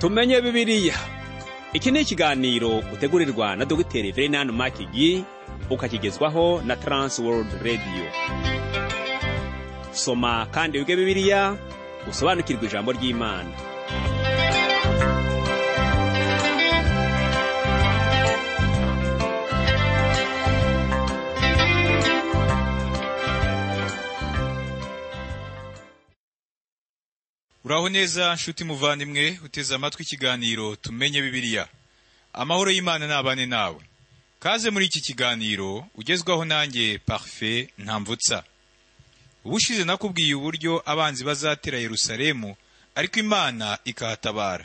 tumenye bibiliya iki ni ikiganiro utegurirwa na dogiteri verenani makigi ukakigezwaho na taransi worudi radiyo soma kandi wige bibiliya usobanukirwe ijambo ry'imana uraho neza nshuti muvandimwe uteze amatwi ikiganiro tumenye bibiliya amahoro y'imana nabane nawe kaze muri iki kiganiro ugezwaho nanjye parufe ntamvutsa ubushize nakubwiye uburyo abanzi bazatera yerusalemu ariko imana ikahatabara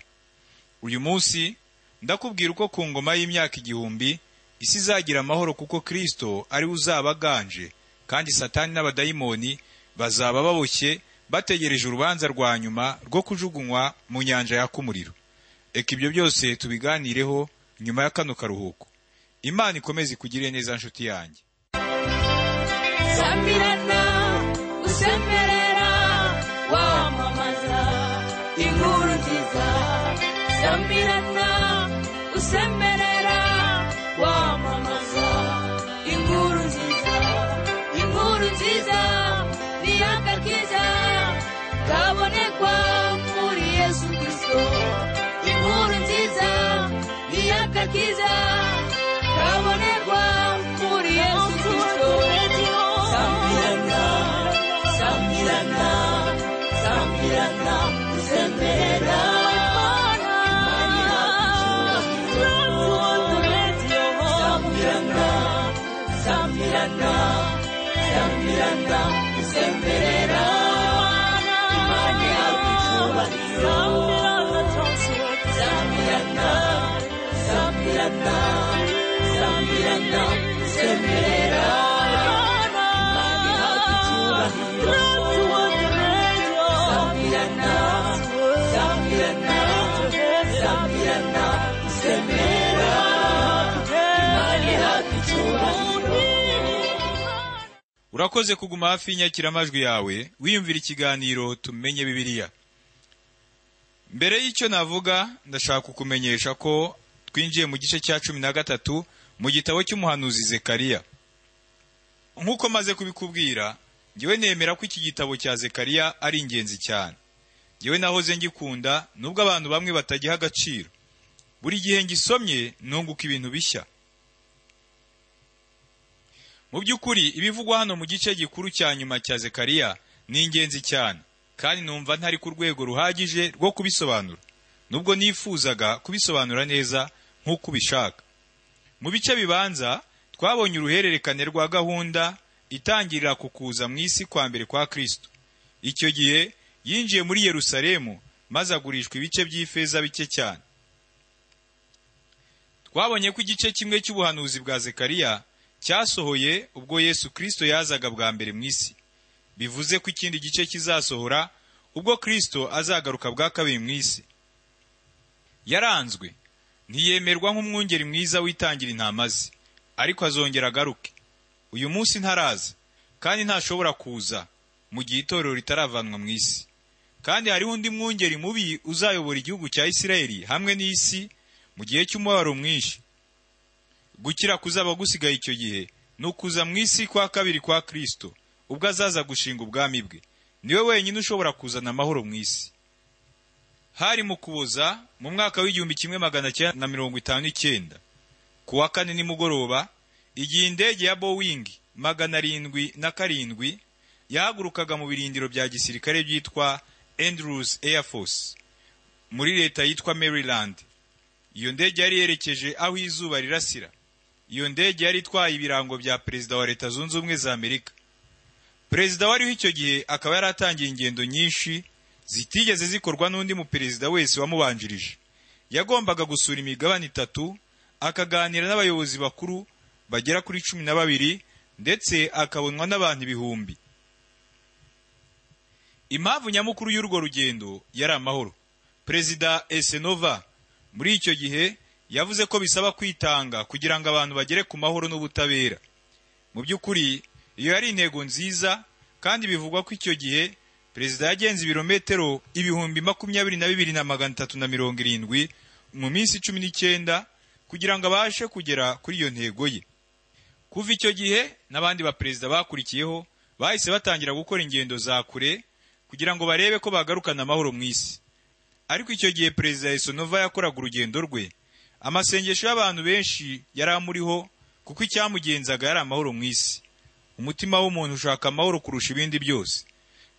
uyu munsi ndakubwira uko ku ngoma y'imyaka igihumbi isi izagira amahoro kuko kirisito ariwe uzaba aganje kandi satani n'abadayimoni bazaba baboshye bategereje urubanza rwa nyuma rwo kujugunywa mu nyanja yaka umuriro reka ibyo byose tubiganireho nyuma ya kano karuhuko imana ikomeze ikugire neza nshuti yanjye sabirana usemerera wamamaza inkuru nziza sabirana usemerera wamamaza inkuru nziza inkuru nziza ni akakiza kabonekwa muri yesu kirisito inkuru nziza ni akakiza kabonekwa muri yesu kirisito sabirana sabirana sabirana usemerera Sambirana, Sambirana, Sambirana, usemberera imana yawe icyubahiro Sambirana, Sambirana, Sambirana, usemberera imana yawe icyubahiro Sambirana, Sambirana, Sambirana, usemberera imana yawe icyubahiro urakoze kuguma hafi y'inyakiramajwi yawe wiyumvira ikiganiro tumenye bibiliya mbere y'icyo navuga ndashaka kukumenyesha ko twinjiye mu gice cya cumi na gatatu mu gitabo cy'umuhanuzi zekariya nk'uko maze kubikubwira ngewe nemera ko iki gitabo cya zekariya ari ingenzi cyane ngewe nahoze ngikunda nubwo abantu bamwe batagiha agaciro buri gihe ngisomye nunguka ibintu bishya mu by'ukuri ibivugwa hano mu gice gikuru cya nyuma cya Zekariya ni ingenzi cyane kandi numva ntari ku rwego ruhagije rwo kubisobanura nubwo nifuzaga kubisobanura neza nk'uko ubishaka mu bice bibanza twabonye uruhererekane rwa gahunda itangirira ku kuza mu isi kwa mbere kwa Kristo icyo gihe yinjiye muri Yerusalemu maze agurishwa ibice by'ifeza bike cyane twabonye ko igice kimwe cy'ubuhanuzi bwa Zekariya cyasohoye ubwo Yesu Kristo yazaga bwa mbere mu isi bivuze ko ikindi gice kizasohora ubwo Kristo azagaruka bwa kabiri mu isi yaranzwe ntiyemerwa nk'umwungeri mwiza witangira intama ze ariko azongera agaruke uyu munsi ntaraza kandi ntashobora kuza mu gihe itorero ritaravanwa mu isi kandi hariho undi mwungeri mubi uzayobora igihugu cya Isirayeli hamwe n'isi mu gihe cy'umubabaro mwinshi gukira kuzaba gusigaye icyo gihe ni ukuza mu isi kwa kabiri kwa Kristo ubwo azaza gushinga ubwami bwe niwe wenyine ushobora kuzana amahoro mu isi hari mu kuboza mu mwaka w'igihumbi kimwe magana cyenda na mirongo itanu n'icyenda ku wa kane nimugoroba igihe indege ya Boeing magana arindwi na karindwi yahagurukaga mu birindiro bya gisirikare byitwa Andrews Air Force muri leta yitwa Maryland iyo ndege yari yerekeje aho izuba rirasira iyo ndege yari itwaye ibirango bya perezida wa leta zunze ubumwe za amerika perezida wariho icyo gihe akaba yaratangiye ingendo nyinshi zitigeze zikorwa n'undi muperezida wese wamubanjirije yagombaga gusura imigabane itatu akaganira n'abayobozi bakuru bagera kuri cumi na babiri ndetse akabonwa n'abantu ibihumbi impamvu nyamukuru y'urwo rugendo yari amahoro perezida esenova muri icyo gihe yavuze ko bisaba kwitanga kugira ngo abantu bagere ku mahoro n'ubutabera mu by'ukuri iyo yari intego nziza kandi bivugwa ko icyo gihe perezida yagenze ibirometero ibihumbi makumyabiri na bibiri na magana atatu na mirongo irindwi mu minsi cumi n'icyenda kugira ngo abashe kugera kuri iyo ntego ye kuva icyo gihe n'abandi baperezida bakurikiyeho bahise batangira gukora ingendo za kure kugira ngo barebe ko bagarukana amahoro mu isi ariko icyo gihe perezida yesonova yakoraga urugendo rwe amasengesho y'abantu benshi yari amuriho kuko icyamugenzaga yari amahoro mu isi umutima w'umuntu ushaka amahoro kurusha ibindi byose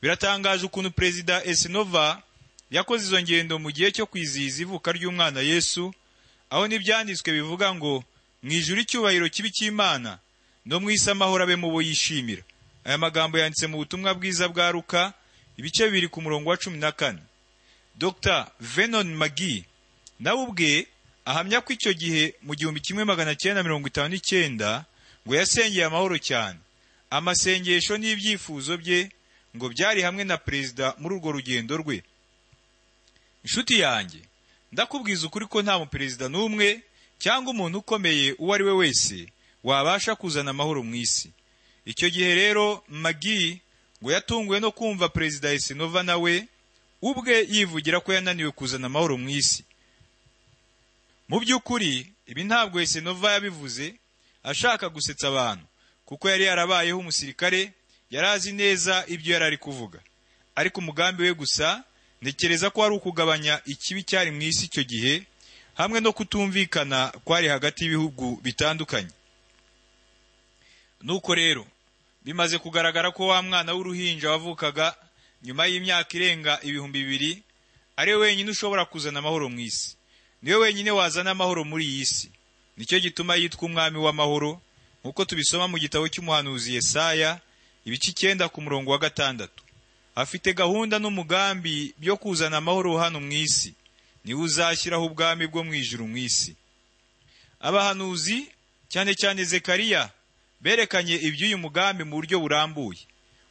biratangaje ukuntu perezida esenova yakoze izo ngendo mu gihe cyo kwizihiza ivuka ry'umwana yesu aho n'ibyanditswe bivuga ngo mu ijuru icyubahiro kibi cy'imana no mu isi amahoro abe mu bo yishimira aya magambo yanditse mu butumwa bwiza bwa ruka ibice bibiri ku murongo wa cumi na kane dr venon magi nawe ubwe ahamya ko icyo gihe mu gihumbi kimwe magana cyenda mirongo itanu n'icyenda ngo yasengeye amahoro cyane amasengesho n'ibyifuzo bye ngo byari hamwe na perezida muri urwo rugendo rwe inshuti yanjye ndakubwiza ukuri ko nta muperezida n'umwe cyangwa umuntu ukomeye uwo ari we wese wabasha kuzana amahoro mu isi icyo gihe rero magi ngo yatunguwe no kumva perezida esenova nawe ubwe yivugira ko yananiwe kuzana amahoro mu isi mu by'ukuri ibi ntabwo esenova yabivuze ashaka gusetsa abantu kuko yari yarabayeho umusirikare yari azi neza ibyo yari ari kuvuga ariko umugambi we gusa ntekereza ko wari ukugabanya ikibi cyari mu isi icyo gihe hamwe no kutumvikana kwari hagati y'ibihugu bitandukanye nuko rero bimaze kugaragara ko wa mwana w'uruhinja wavukaga nyuma y'imyaka irenga ibihumbi bibiri ari we wenyine ushobora kuzana amahoro mu isi niwe wenyine wazana amahoro muri iyi si nicyo gituma yitwa umwami w'amahoro nk'uko tubisoma mu gitabo cy'umuhanuzi Yesaya ibice icyenda ku murongo wa gatandatu afite gahunda n'umugambi byo kuzana amahoro hano mu isi niwe uzashyiraho ubwami bwo mu ijuru mu isi abahanuzi cyane cyane zekariya berekanye iby'uyu mugambi mu buryo burambuye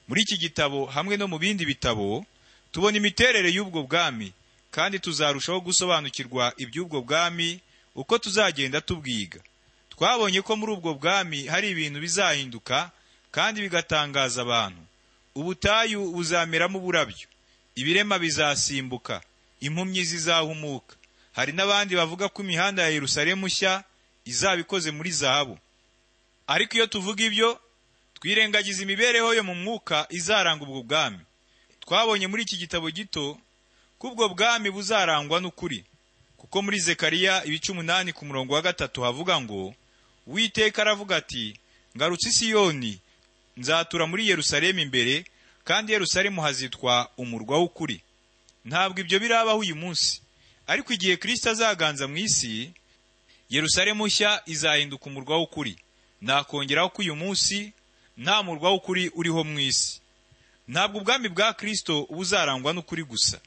muri iki gitabo hamwe no mu bindi bitabo tubona imiterere y'ubwo bwami kandi tuzarushaho gusobanukirwa iby'ubwo bwami uko tuzagenda tubwiga twabonye ko muri ubwo bwami hari ibintu bizahinduka kandi bigatangaza abantu ubutayu buzameramo uburabyo ibirema bizasimbuka impumyi zizahumuka hari n'abandi bavuga ko imihanda ya yerusalemu nshya izaba ikoze muri zahabu ariko iyo tuvuga ibyo twirengagiza imibereho yo mu mwuka izaranga ubwo bwami twabonye muri iki gitabo gito ko ubwo bwami buzarangwa n'ukuri kuko muri zekariya ibice umunani ku murongo wa gatatu havuga ngo uwiteka aravuga ati ngarutse isiyoni nzatura muri yerusalemu imbere kandi yerusalemu hazitwa umurwa w'ukuri ntabwo ibyo birabaho uyu munsi ariko igihe kirisita azaganza mu isi yerusalemu nshya izahinduka umurwa w'ukuri nakongeraho ko uyu munsi nta murwa w'ukuri uriho mu isi ntabwo ubwami bwa kirisito buzarangwa n'ukuri gusa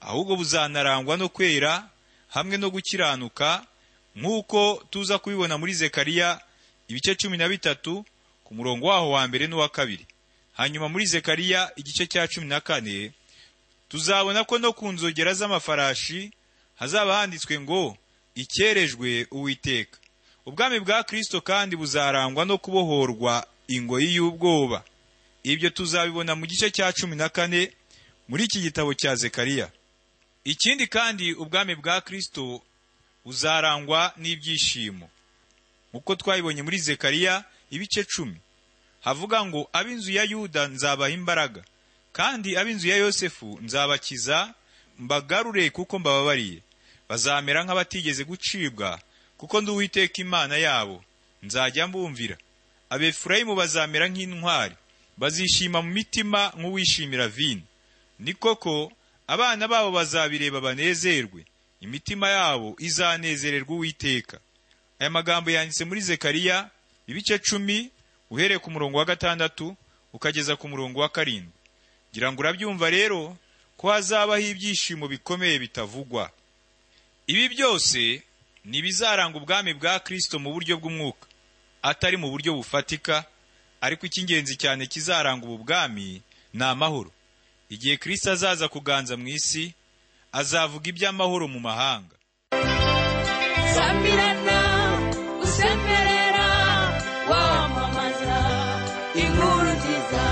ahubwo buzanarangwa no kwera hamwe no gukiranuka nk'uko tuza kubibona muri zekariya ibice cumi na bitatu ku murongo waho wa mbere n'uwa kabiri hanyuma muri zekariya igice cya cumi na kane tuzabona ko no ku nzogera z'amafarashi hazaba handitswe ngo ikerejwe uwiteka ubwami bwa kirisito kandi buzarangwa no kubohorwa ingoyi y'ubwoba ibyo tuzabibona mu gice cya cumi na kane muri iki gitabo cya zekariya ikindi kandi ubwami bwa kirisito buzarangwa n'ibyishimo uko twabibonye muri zekariya ibice cumi havuga ngo ab'inzu ya yuda nzabaha imbaraga kandi ab'inzu ya yosefu nzabakiza mbagarure kuko mbababariye bazamera nk'abatigeze gucibwa kuko ndi uwiteka imana yabo nzajya mbumvira abefurayimu bazamera nk'intwari bazishima mu mitima nk'uwishimira vino ni koko abana babo bazabireba banezerwe imitima yabo izanezererwa uwiteka aya magambo yanditse muri zekariya ibice cumi uhereye ku murongo wa gatandatu ukageza ku murongo wa karindwi ngira ngo urabyumva rero ko hazabaho ibyishimo bikomeye bitavugwa ibi byose ni ibizaranga ubwami bwa kirisito mu buryo bw'umwuka atari mu buryo bufatika ariko icy'ingenzi cyane kizaranga ubu bwami ni amahoro igihe kirisito azaza kuganza mu isi azavuga iby'amahoro mu mahanga Sambirana, usemerera, wamamaza inkuru nziza.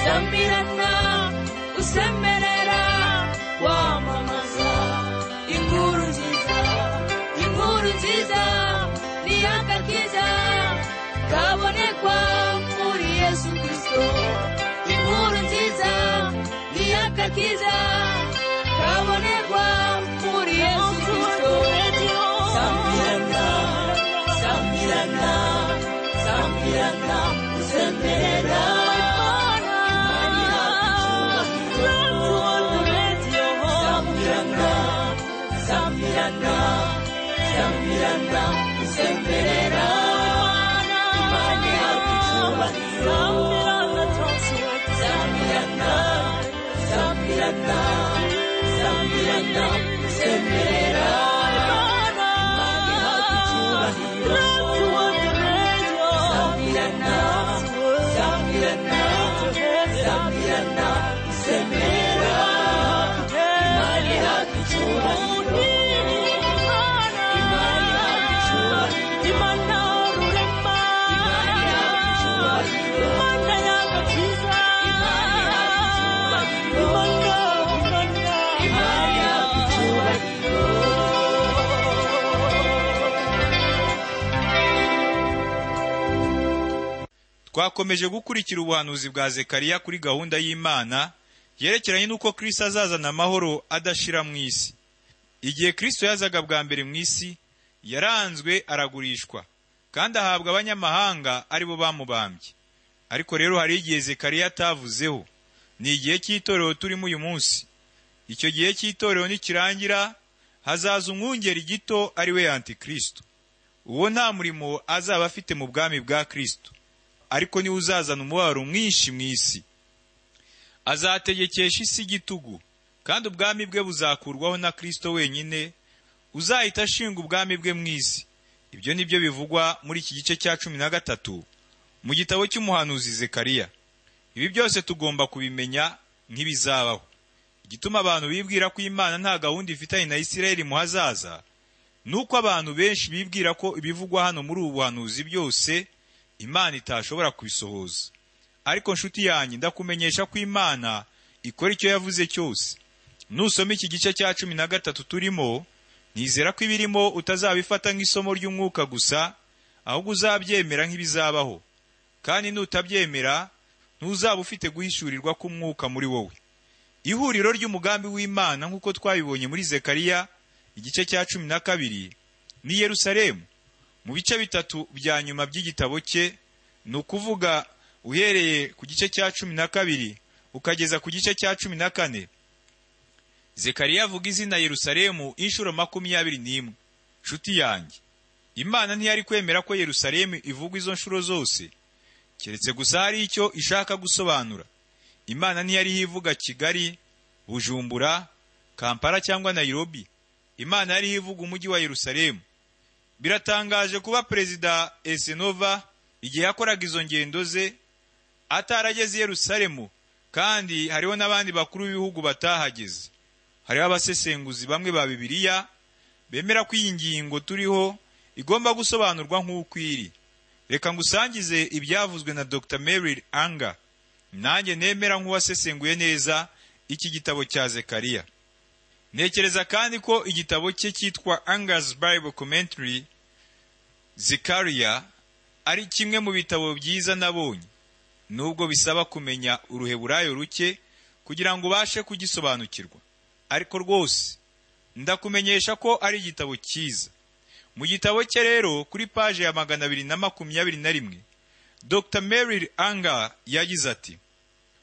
Sambirana, usemerera wamamaza inkuru nziza inkuru nziza niyagakiza kabonekwa muri yesu kirisito inkuru nziza niyagakiza kabonekwa muri yesu kirisito sambirana sambirana sambirana usemerera Samirana, Samirana, usemberera Imana yacu icyubahiro Samirana, Samirana, Samirana, usemberera Imana yacu icyubahiro Samirana, Samirana, Samirana, usemberera Imana yacu icyubahiro twakomeje gukurikira ubuhanuzi bwa zekariya kuri gahunda y'imana yerekeranye n'uko kristo azazana amahoro adashira mu isi igihe kristo yazaga bwa mbere mu isi yaranzwe aragurishwa kandi ahabwa abanyamahanga ari bo bamubambye ariko rero hari igihe zekariya atavuzeho ni igihe cy'itorero turimo uyu munsi icyo gihe cy'itorero nikirangira hazaza umwungeri gito ari we antikristo uwo nta murimo azaba afite mu bwami bwa kristo ariko niwe uzazana umubabaro mwinshi mu isi azategekesha isi igitugu kandi ubwami bwe buzakurwaho na kristo wenyine uzahita ashinga ubwami bwe mu isi ibyo ni byo bivugwa muri iki gice cya cumi na gatatu mu gitabo cy'umuhanuzi zekariya ibi byose tugomba kubimenya nk'ibizabaho igituma abantu bibwira ko imana nta gahunda ifitanye na isirayeli mu hazaza ni uko abantu benshi bibwira ko ibivugwa hano muri ubu buhanuzi byose imana itashobora kubisohoza ariko nshuti yanjye ndakumenyesha ko imana ikora icyo yavuze cyose nusoma iki gice cya cumi na gatatu turimo nizera ko ibirimo utazabifata nk'isomo ry'umwuka gusa ahubwo uzabyemera nk'ibizabaho kandi nutabyemera ntuzaba ufite guhishurirwa k'umwuka muri wowe ihuriro ry'umugambi w'imana nk'uko twabibonye muri zekariya igice cya cumi na kabiri ni yerusalemu mu bice bitatu bya nyuma by'igitabo cye ni ukuvuga uhereye ku gice cya cumi na kabiri ukageza ku gice cya cumi na kane zekariya avuga izina yerusalemu inshuro makumyabiri n'imwe nshuti yanjye imana ntiyari kwemera ko yerusalemu ivugwa izo nshuro zose keretse gusa hari icyo ishaka gusobanura imana ntiyari ivuga kigali bujumbura kampala cyangwa nayirobi imana yari ivuga umujyi wa yerusalemu biratangaje kuba perezida esenova igihe yakoraga izo ngendo ze atarageze i yerusalemu kandi hariho n'abandi bakuru b'ibihugu batahageze hariho abasesenguzi bamwe ba bibiliya bemera ko iyi ngingo turiho igomba gusobanurwa nk'uko iri reka ngusangize ibyavuzwe na dr mary anga nanjye nemera nk'uwasesenguye neza iki gitabo cya zekariya ntekereza kandi ko igitabo cye cyitwa anga's bible commentary zekariya ari kimwe mu bitabo byiza nabonye nubwo bisaba kumenya uruheburayo ruke kugira ngo ubashe kugisobanukirwa ariko rwose ndakumenyesha ko ari igitabo cyiza mu gitabo cye rero kuri paje ya magana abiri na makumyabiri na rimwe dr mary anga yagize ati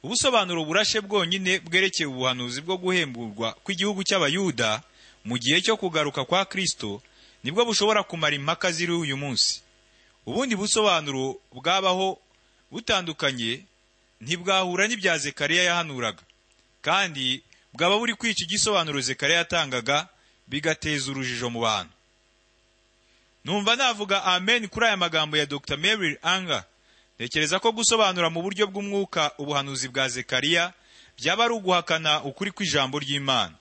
ubusobanuro burashe bwonyine bwerekeye ubuhanuzi bwo guhemburwa kw'igihugu cy'abayuda mu gihe cyo kugaruka kwa kristo nibwo bushobora kumara impaka ziri uyu munsi ubundi busobanuro bwabaho butandukanye ntibwahura n'ibya zekariya yahanuraga kandi bwaba buri kwica igisobanuro zekariya yatangaga bigateza urujijo mu bantu numva navuga amen kuri aya magambo ya dr mary anga ntekereza ko gusobanura mu buryo bw'umwuka ubuhanuzi bwa zekariya byaba ari uguhakana ukuri kw'ijambo ry'imana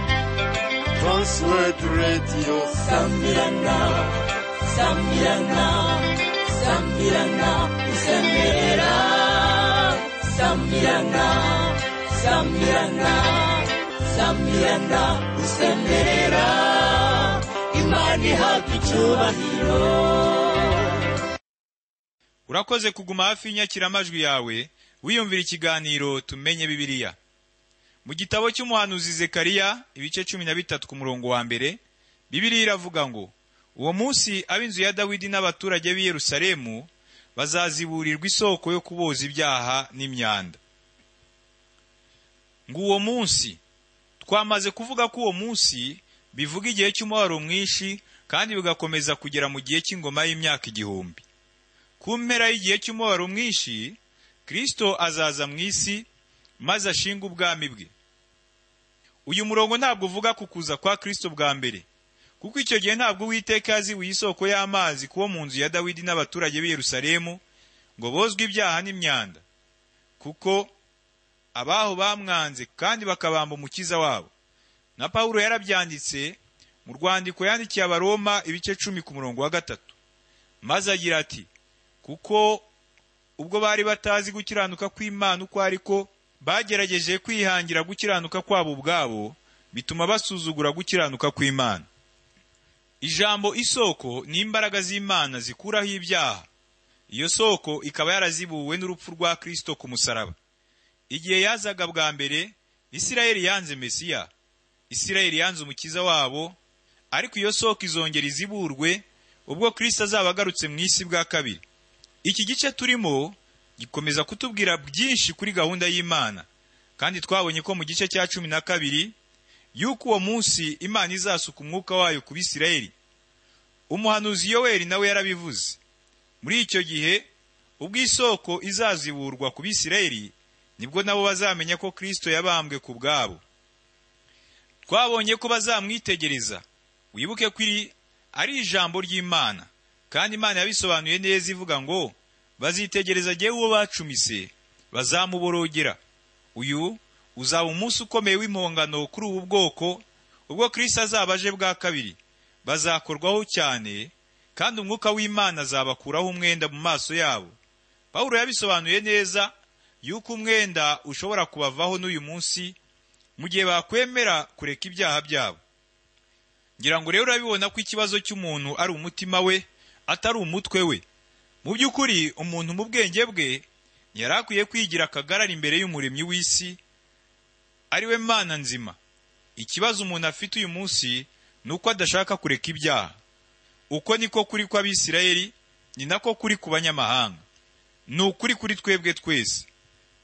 Adventist World Radio Sambirana Sambirana Sambirana Sambirana Sambirana Sambirana Sambirana Sambirana Imani hafi cyubahiro urakoze kuguma hafi y'inyakiramajwi yawe wiyumvira ikiganiro tumenye bibiliya mu gitabo cy'umuhanuzi zekariya ibice cumi na bitatu ku murongo wa mbere bibiliya iravuga ngo uwo munsi ab'inzu ya dawidi n'abaturage b'i yerusalemu bazaziburirwa isoko yo kuboza ibyaha n'imyanda ngo uwo munsi twamaze kuvuga ko uwo munsi bivuga igihe cy'umubabaro mwinshi kandi bigakomeza kugera mu gihe cy'ingoma y'imyaka igihumbi ku mpera y'igihe cy'umubabaro mwinshi kristo azaza mu isi maze ashinga ubwami bwe uyu murongo ntabwo uvuga ku kuza kwa kristo bwa mbere kuko icyo gihe ntabwo uwiteka yazibuye isoko y'amazi kuwo mu nzu ya dawidi n'abaturage b'i yerusalemu ngo bozwe ibyaha n'imyanda kuko abaho bamwanze kandi bakabamba umukiza wabo na pawulo yarabyanditse mu rwandiko yandikiye abaroma ibice cumi ku murongo wa gatatu maze agira ati kuko ubwo bari batazi gukiranuka kw'imana uko ari ko bagerageje kwihangira gukiranuka kwabo ubwabo bituma basuzugura gukiranuka kw'imana ijambo isoko ni imbaraga z'imana zikuraho ibyaha iyo soko ikaba yarazibuwe n'urupfu rwa kristo ku musaraba igihe yazaga bwa mbere isirayeli yanze mesiya isirayeli yanze umukiza wabo ariko iyo soko izongera iziburwe ubwo kristo azaba agarutse mu isi bwa kabiri iki gice turimo gikomeza kutubwira byinshi kuri gahunda y'imana kandi twabonye ko mu gice cya cumi na kabiri y'uko uwo munsi imana izasuka umwuka wayo ku bisirayeli umuhanuzi yoweri nawe yarabivuze muri icyo gihe ubwo isoko izaziburwa ku bisirayeli nibwo nabo bazamenya ko kristo yabambwe ku bwabo twabonye ko bazamwitegereza wibuke ko iri ari ijambo ry'imana kandi imana yabisobanuye neza ivuga ngo bazitegereza agiye uwo bacumise bazamuborogera uyu uzaba umunsi ukomeye w'impongano kuri ubu bwoko ubwo kirisita azaba aje bwa kabiri bazakorwaho cyane kandi umwuka w'imana azabakuraho umwenda mu maso yabo pawulo yabisobanuye neza yuko umwenda ushobora kubavaho n'uyu munsi mu gihe bakwemera kureka ibyaha byabo ngira ngo rero urabibona ko ikibazo cy'umuntu ari umutima we atari umutwe we mu by'ukuri umuntu mu bwenge bwe yari akwiye kwigira akagarara imbere y'umuremyi w'isi ari we mana nzima ikibazo umuntu afite uyu munsi ni uko adashaka kureka ibyaha uko niko kuri kw'abisirayeli ni nako kuri ku banyamahanga ni ukuri kuri twebwe twese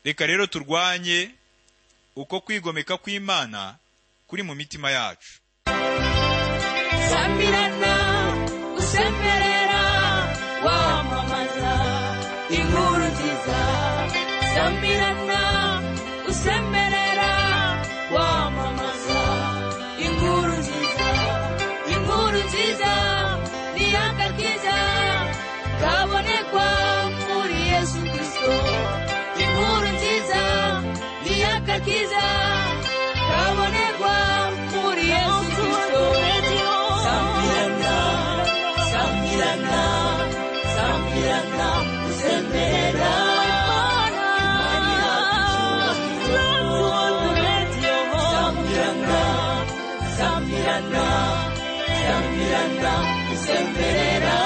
reka rero turwanye uko kwigomeka kw'imana kuri mu mitima yacu Sambirana, usemerera, wamamaza inkuru nziza. Sambirana, usemerera, wamamaza inkuru nziza. Inkuru nziza ni agakiza kabonekwa muri Yesu Kristo. Inkuru nziza ni agakiza kabonekwa muri Yesu Kristo. Sambirana, Sambirana, Sambirana, Sembera. Sambirana, Sambirana, Sambirana, Sembera.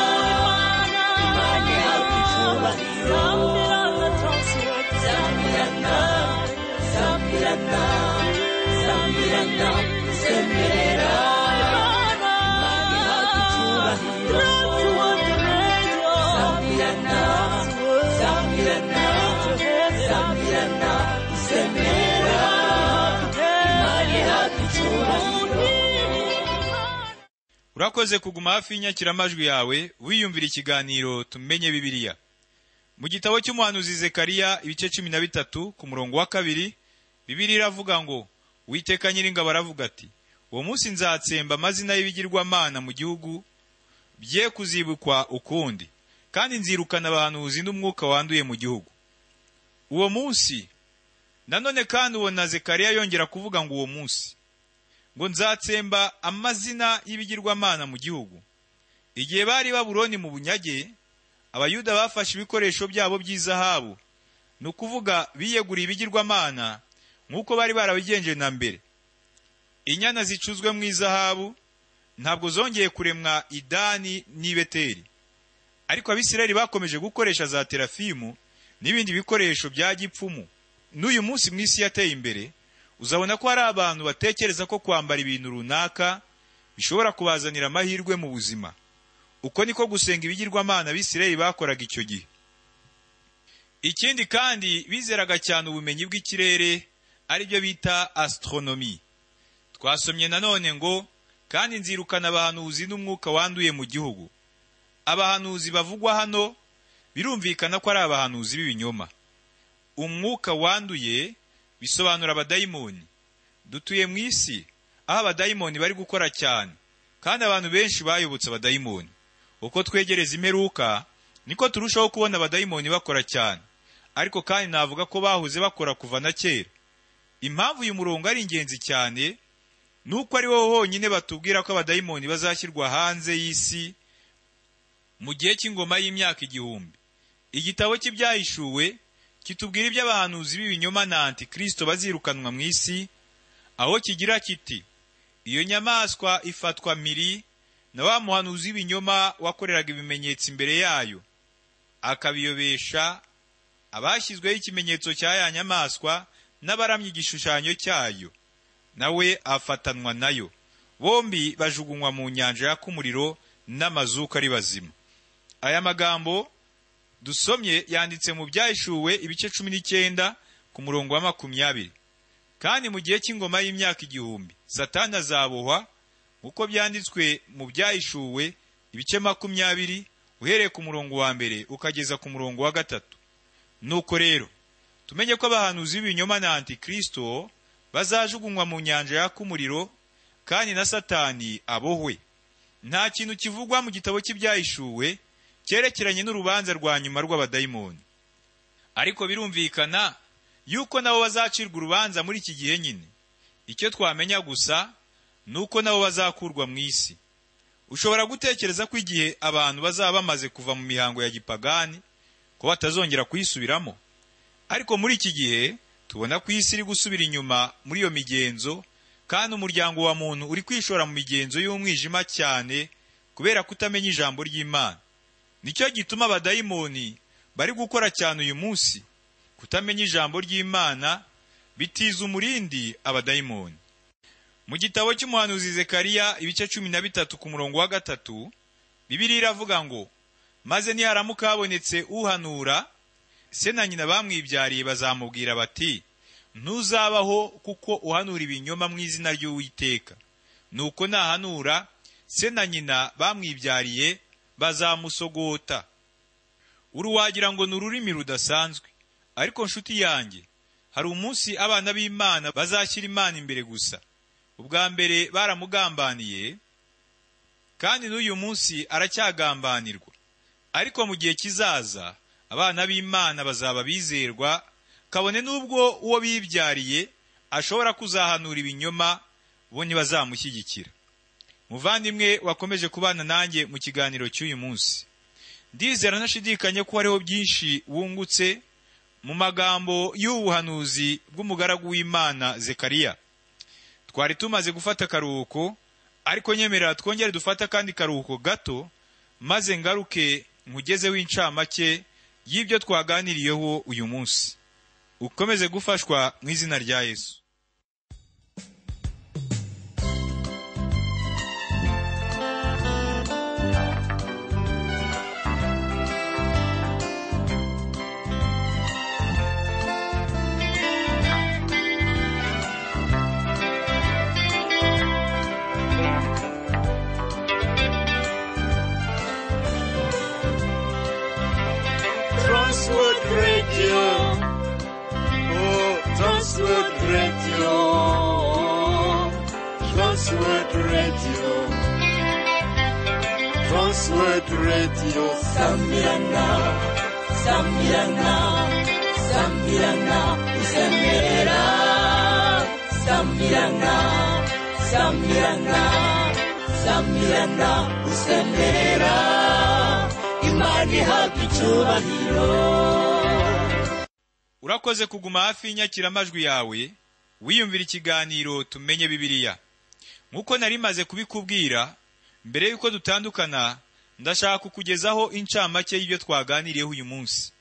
Imani yacu icyubahiro. Sambirana, Sambirana, Sambirana, Sembera. Imani yacu icyubahiro. Sambirana, Sambirana, Sambirana, Sembera. Imani yacu icyubahiro. urakoze kuguma hafi y'inyakiramajwi yawe wiyumvira ikiganiro tumenye bibiliya mu gitabo cy'umuhanuzi zekariya ibice cumi na bitatu ku murongo wa kabiri bibiliya iravuga ngo witeka nyiringabo aravuga ati uwo munsi nzatsemba amazina y'ibigirwamana mu gihugu bye kuzibukwa ukundi kandi nzirukana abahanuzi n'umwuka wanduye mu gihugu uwo munsi nanone kandi ubona zekariya yongera kuvuga ngo uwo munsi ngo nzatsemba amazina y'ibigirwamana mu gihugu igihe bari baburoni mu bunyage abayuda bafashe ibikoresho byabo by'izahabu ni ukuvuga biyeguriye ibigirwamana nk'uko bari barabigenje na mbere inyana zicuzwe mu izahabu ntabwo zongeye kuremwa idani n'i beteri ariko abisirayeli bakomeje gukoresha za terafimu n'ibindi bikoresho bya gipfumu n'uyu munsi mu isi yateye imbere uzabona ko hari abantu batekereza ko kwambara ibintu runaka bishobora kubazanira amahirwe mu buzima uko niko gusenga ibigirwamana abisirayeli bakoraga icyo gihe ikindi kandi bizeraga cyane ubumenyi bw'ikirere ari byo bita astronomy twasomye nanone ngo kandi nzirukana abahanuzi n'umwuka wanduye mu gihugu abahanuzi bavugwa hano birumvikana ko ari abahanuzi b'ibinyoma umwuka wanduye bisobanura abadayimoni dutuye mu isi aho abadayimoni bari gukora cyane kandi abantu benshi bayobotse abadayimoni uko twegereza imperuka niko turushaho kubona abadayimoni bakora cyane ariko kandi navuga ko bahuze bakora kuva na kera impamvu uyu murongo ari ingenzi cyane ni uko ari wowe honyine batubwira ko abadayimoni bazashyirwa hanze y'isi mu gihe cy'ingoma y'imyaka igihumbi igitabo cy'ibyahishuwe kitubwira iby'abahanuzi b'ibinyoma na antikirisito bazirukanwa mu isi aho kigira kiti iyo nyamaswa ifatwa miri na wa muhanuzi w'ibinyoma wakoreraga ibimenyetso imbere yayo akabiyobesha abashyizweho ikimenyetso cya ya nyamaswa n'abaramya igishushanyo cyayo nawe afatanwa nayo bombi bajugunywa mu nyanja yaka umuriro n'amazuka ari bazima aya magambo dusomye yanditse mu byahishuwe ibice cumi n'icyenda ku murongo wa makumyabiri kandi mu gihe cy'ingoma y'imyaka igihumbi satani azabohwa nk'uko byanditswe mu byahishuwe ibice makumyabiri uhereye ku murongo wa mbere ukageza ku murongo wa gatatu nuko rero tumenye ko abahanuzi b'ibinyoma na antikirisito bazajugunywa mu nyanja yaka umuriro kandi na satani abohwe nta kintu kivugwa mu gitabo cy'ibyahishuwe cyerekeranye n'urubanza rwa nyuma rw'abadayimoni ariko birumvikana yuko nabo bazacirwa urubanza muri iki gihe nyine icyo twamenya gusa ni uko nabo bazakurwa mu isi ushobora gutekereza ko igihe abantu bazaba bamaze kuva mu mihango ya gipagani ko batazongera kuyisubiramo ariko muri iki gihe tubona ko isi iri gusubira inyuma muri iyo migenzo kandi umuryango wa muntu uri kwishora mu migenzo y'umwijima cyane kubera kutamenya ijambo ry'imana nicyo gituma abadayimoni bari gukora cyane uyu munsi kutamenya ijambo ry'imana bitiza umurindi abadayimoni mu gitabo cy'umuhanuzi zekariya ibice cumi na bitatu ku murongo wa gatatu bibiri iravuga ngo maze niharamuka habonetse uhanura se na nyina bamwibyariye bazamubwira bati ntuzabaho kuko uhanura ibinyoma mu izina ry'uwiteka nuko nahanura se na nyina bamwibyariye bazamusogota uru wagira ngo ni ururimi rudasanzwe ariko nshuti yanjye hari umunsi abana b'imana bazashyira imana imbere gusa ubwa mbere baramugambaniye kandi n'uyu munsi aracyagambanirwa ariko mu gihe kizaza abana b'imana bazaba bizerwa kabone n'ubwo uwo bibyariye ashobora kuzahanura ibinyoma bo ntibazamushyigikira muvandimwe wakomeje kubana nanjye mu kiganiro cy'uyu munsi ndizera nashidikanye ko hariho byinshi wungutse mu magambo y'ubuhanuzi bw'umugaragu w'imana zekariya twari tumaze gufata akaruhuko ariko nyemerera twongere dufate akandi karuhuko gato maze ngaruke nkugezeho incamake y'ibyo twaganiriyeho uyu munsi ukomeze gufashwa mu izina rya yesu Transworld Radio. Oh, Transworld Radio. Transworld Radio. Transworld Radio. Samilana, Samilana, Samilana, Samilana, Samilana, samyana samyana usemerera imana ihabwa icyubahiro urakoze kuguma hafi y'inyakiramajwi yawe wiyumvira ikiganiro tumenye bibiliya nk'uko nari maze kubikubwira mbere y'uko dutandukana ndashaka kukugezaho incamake y'ibyo twaganiriyeho uyu munsi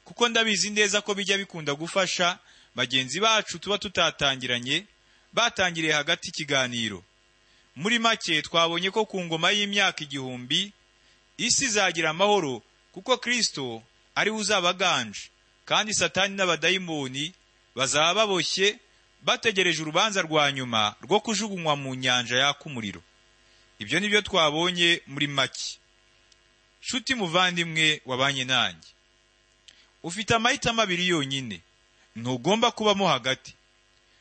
kuko ndabizi neza ko bijya bikunda gufasha bagenzi bacu tuba tutatangiranye batangiriye hagati ikiganiro muri make twabonye ko ku ngoma y'imyaka igihumbi isi izagira amahoro kuko kristo ariwe uzaba aganje kandi satani n'abadayimoni bazaba baboshye bategereje urubanza rwa nyuma rwo kujugunywa mu nyanja yaka umuriro ibyo ni byo twabonye muri make nshuti muvandimwe wabanye nanjye ufite amahitamo abiri yonyine ntugomba kubamo hagati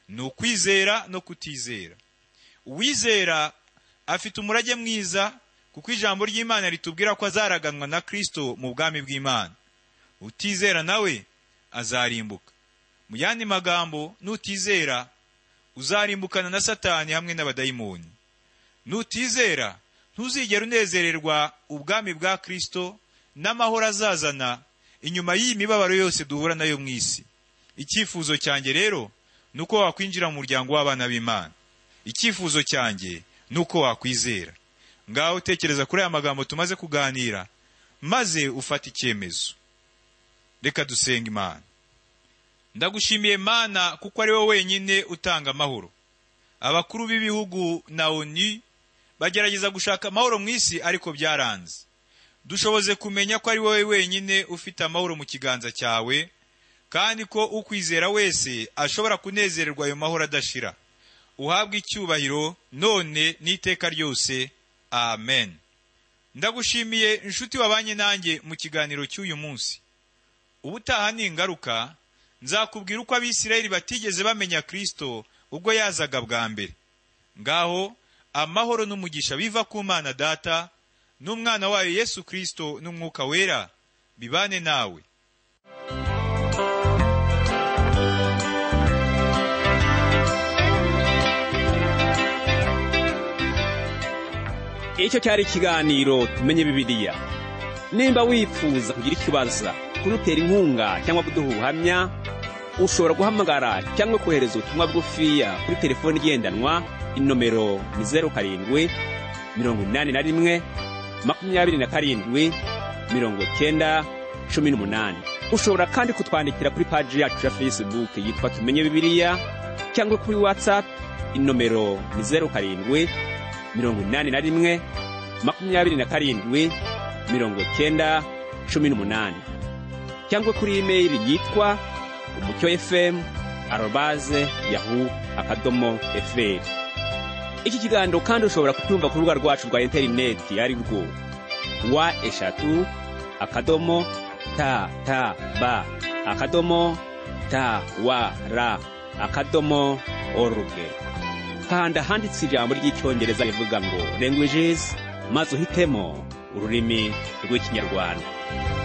ni ukwizera no kutizera uwizera afite umurage mwiza kuko ijambo ry'imana ritubwira ko azaraganwa na kristo mu bwami bw'imana utizera nawe azarimbuka mu yandi magambo nutizera uzarimbukana na satani hamwe n'abadayimoni nutizera ntuzigera unezererwa ubwami bwa kristo n'amahoro azazana inyuma y'iyi mibabaro yose duhura nayo mu isi icyifuzo cyanjye rero ni uko wakwinjira mu muryango w'abana b'imana icyifuzo cyanjye ni uko wakwizera ngaho utekereza kuri aya magambo tumaze kuganira maze ufate icyemezo reka dusenga imana ndagushimiye mana kuko ari wowe wenyine utanga amahoro abakuru b'ibihugu na oni bagerageza gushaka amahoro mu isi ariko byaranze dushoboze kumenya ko ari wowe wenyine ufite amahoro mu kiganza cyawe kandi ko ukwizera wese ashobora kunezererwa ayo mahoro adashira uhabwe icyubahiro none n'iteka ryose amen ndagushimiye inshuti wabanye nanjye mu kiganiro cy'uyu munsi ubutaha ni ingaruka nzakubwira uko abisirayeli batigeze bamenya kristo ubwo yazaga bwa mbere ngaho amahoro n'umugisha biva ku mana data n'umwana wayo yesu kristo n'umwuka wera bibane nawe icyo cyari ikiganiro tumenye bibiliya nimba wifuza kugira icyo ubaza kudutera inkunga cyangwa kuduha ubuhamya ushobora guhamagara cyangwa kohereza ubutumwa bwufiya kuri telefoni igendanwa inomero ni zeru karindwi mirongo inani na rimwe makumyabiri na karindwi mirongo cyenda cumi n'umunani ushobora kandi kutwandikira kuri paji yacu ya facebook yitwa tumenye bibiliya cyangwa kuri whatsapp inomero ni zeru karindwi mirongo inani na rimwe makumyabiri na karindwi mirongo cyenda cumi n'umunani cyangwa kuri imeri yitwa umucyo fm arobaze yahu akadomo fr iki kiganiro kandi ushobora kucyumva ku rubuga rwacu rwa interineti ari rwo wa eshatu akadomo ta ta ba akadomo ta wa ra akadomo oruge kanda handitse ijambo ry'icyongereza rivuga ngo languages maze uhitemo ururimi rw'ikinyarwanda